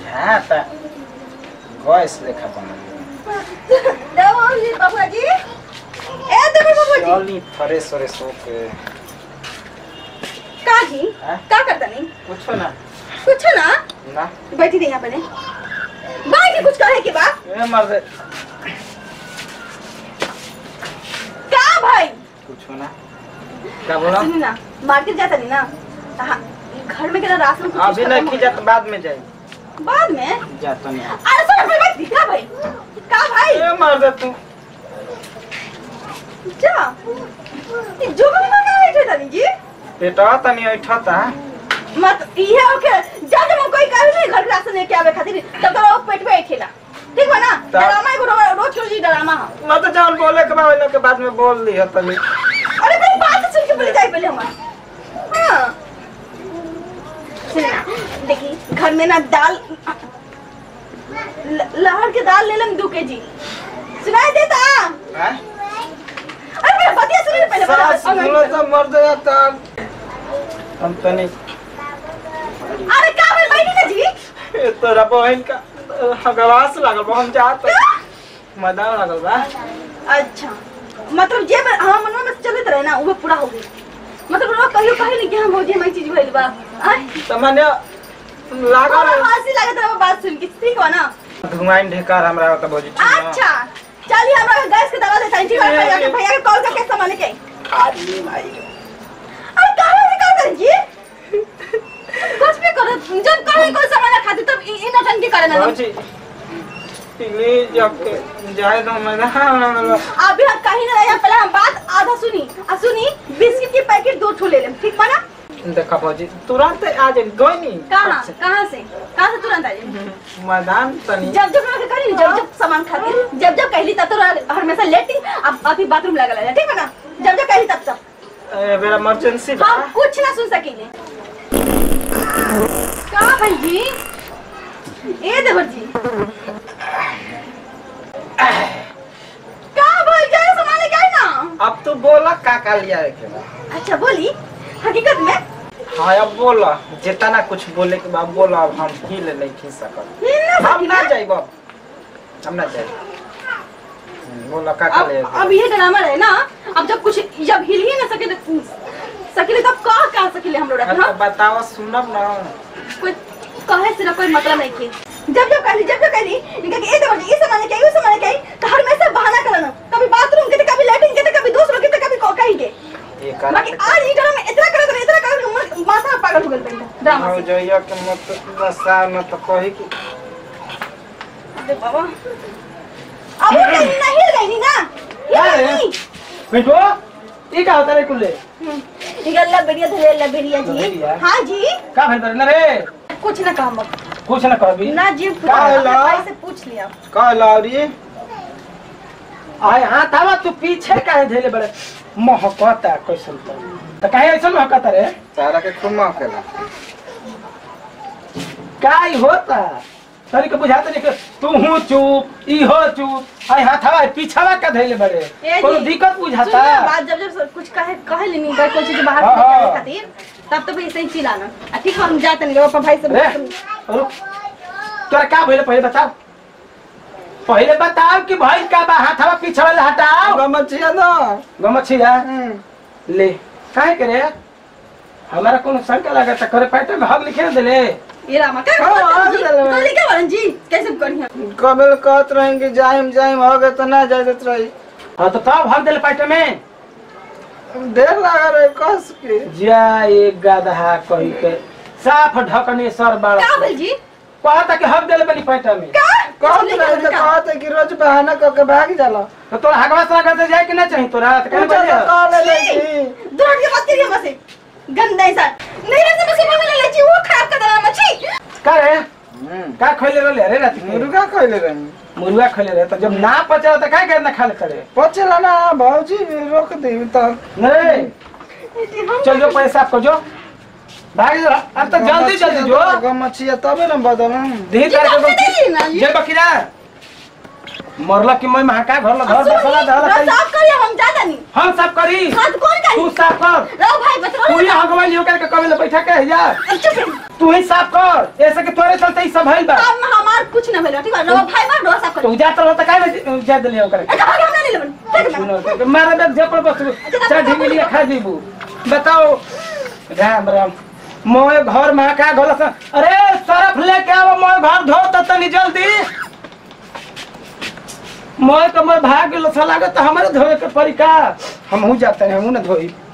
बुझाता गैस लेखा बनल देवो जी बाबा जी ए देवो बाबा जी चली फ्रेश व्रेश होके का जी हाँ? का करता नहीं कुछो ना कुछ ना ना बैठी नहीं यहाँ पे बैठी कुछ कहे के बा ए मर्द का भाई कुछो ना क्या बोला सुनी ना मार्केट जाता नहीं ना हाँ, घर में केना राशन कुछ अभी नहीं की जात बाद में जाई बाद में जाता नहीं अरे सुन भाई बैठ का भाई का भाई ए मर्द तू जा ये जो भी ना बैठे तनी जी पेटवा तनी ऐठता मत ये ओके जा जब कोई कहे नहीं घर के राशन लेके आवे खातिर तब तो वो पेट पे बैठेला ठीक बा ना ता- ड्रामा एगो रो- रोज रोज ही ड्रामा है मैं तो जान बोले के बाद के बाद में बोल ली है तनी अरे मेरी बात सुन के बोले जाए पहले हमारा हाँ सुनिए ना, देखिए घर में ना दाल ल- लहर के दाल ले लेम दो के जी सुनाई देता हैं अरे मेरा बतिया सुनिए पहले सास बता- बोलो तो मर जाता हम तनी अरे का भाई बैठी ना जी ए, तोरा बहन का हगवास लागल बा हम जात मैदान लागल बा अच्छा मतलब जे में हाँ मनवा में चलत रहे ना वो पूरा हो गई मतलब वो कहियो कहे नहीं कि हम भौजी हमारी चीज भइल बा आय त माने लागल हमरा हंसी लागत रहे वो बात सुन के ठीक बा ना धुआइन ढेकार हमरा त भौजी ठीक ना अच्छा चलिए हमरा गैस के दवा देता ठीक है भैया के भैया के कॉल करके सामान लेके आई आदमी भाई अरे कहां से कर कर जी कुछ भी करो जब कहीं कोई सामान खाते तब इ- इन अटन के करे ना भौजी प्लीज जब जाए तो मैदान अभी हम कहीं ना रहे पहले हम बात आधा सुनी आ सुनी बिस्किट के पैकेट दो ठो ले लेम ठीक बा ना देखा भौजी तुरंत आ जाए गई कहां कहां से कहां से तुरंत आ जाए मैदान तनी जब जब रखे करी जब जब सामान खातिर जब जब कहली तब तो हमेशा लेटी अब अभी बाथरूम लगल है ठीक है ना जब जब कहली तब तब ए, मेरा इमरजेंसी बा हम कुछ ना सुन सकेंगे का भाई जी ए देवर जी का भाई जाए सामान लेके आई ना अब तू बोला का का लिया है के बा अच्छा बोली हकीकत में हाँ अब बोला जितना कुछ बोले के बाद बोला अब हम हिल नहीं खी सकत हिल ना हम ना सकी जाइब अब हम ना जाइब हम्म, बोला का का अब ले अब ये ड्रामा रहे ना अब जब कुछ जब हिल ही ना सके सकेले तब कह कह सकेले हम लोग हाँ, हाँ तो बताओ सुनब ना कोई कहे से कोई मतलब नहीं की जब जब कहली जब जब कहली इनका कि ए देवर जी इस समय के उस समय के तो हर हमेशा बहाना करना कभी बाथरूम के तो कभी लैट्रिन के तो कभी दूसरों के तो कभी को कहीं के ये बाकी आज ई ड्रामा इतना करत रहे इतना करत रहे माथा पागल हो गइल बंदा ड्रामा हो से जाइए कि मत नशा न तो कही कि अरे बाबा अब वो कहीं नहीं हिल गई ना क्या हिल है? नहीं बेटो ये का होता रे कुल्ले निकल बढ़िया धरे ला बढ़िया जी बढ़िया। हाँ जी का भइल बरे ना रे कुछ ना काम कुछ ना कहबी ना जी का होला? भाई से पूछ लिया का लावरी आय हां तावा तू पीछे काहे धैले बड़े महकता कैसन तो त काहे ऐसन महकता रे तारा के खूब महकेला काई होता तरी के बुझाता नहीं कि तू हूँ चुप ई हो चुप आय हाथवा पीछावा का धैले बड़े ए कोनो जी, दिक्कत सुन बुझाता ना, बात जब जब सब कुछ कहे कहे लेनी बात कोई चीज बाहर हाँ, निकालने हाँ। खातिर तब तो भी ऐसे ही चिल्लाना आ ठीक है हम जाते नहीं पापा भाई से रे रुक तोरा का भइले पहले बताओ पहले बताओ कि भाई का बा हाथवा पीछे वाला हटाओ गमछिया ना गमछिया ले काहे करे हमारा कोनो शंका लगता करे पैटे में हम लिखे दे ले ये रामा क्या हाँ, हाँ, जी चलो। तो लिखे बरन जी कैसे करिए कबल कहत रहेंगे जाइम जाइम हो गए तो ना जाए देत रही हाँ तो तब हम दिल पैटे में देर लगा रहे कस के जा एक गदहा कही के साफ ढकने सर बड़ा का बोल जी कहता कि हम दिल बनी पैटे में का कहत लिखे रहे बरन तो का? कहते कि रोज बहाना करके भाग जाला तो तोरा हगवा सरा करते जाए कि ना चाहिए तोरा तो कहने पूछा तो बजे कह ले छी! लेगी दूर हट के बात करिए हमसे गंदा इंसान नहीं रहे से मसे में ले ची वो खराब कर देना मच्छी का रे का खोले रहले रे रात के मुर्गा खैले रही मुर्गा खोले रहे तो जब ना पचा तो काय करना खा ले करे पचेला ना भौजी रोक दी तो नहीं चल जो पैसा आपको जो भाग जा अब तो जल्दी जल्दी जो गमछिया तबे ना बदल धीरे जी, करके आपने नहीं ली ना, बकी जी। जे बकीरा मरला कि मैं महाका घर ला घर बसला दहला सुनी, साफ करिए हम ज्यादा नहीं हम सब करी हाथ कौन तू करी साफ कर रहो भाई बता तू ही हगवाई लियो करके कभी ले बैठा के जा चुप रही तू ही साफ कर ऐसे कि तोरे चलते ही सब भइल बा हम हमार कुछ ना भेलो ठीक है रहो भाई मार रहो साफ तू करो जात रहो त काहे जा दिलियो करे ए भाग हम नहीं लेबन ठीक है सुनो तो मारे बेग झपड़ बस चार ढींगी लिया खा जीबू बताओ राम राम मोए घर में का घोला सा अरे सरफ लेके आओ मोए घर धो त तनी जल्दी मोए तो मोए भाग गेलो सा लागत हमारे धोए के परी का हमहू जाते हैं हमहू ना धोई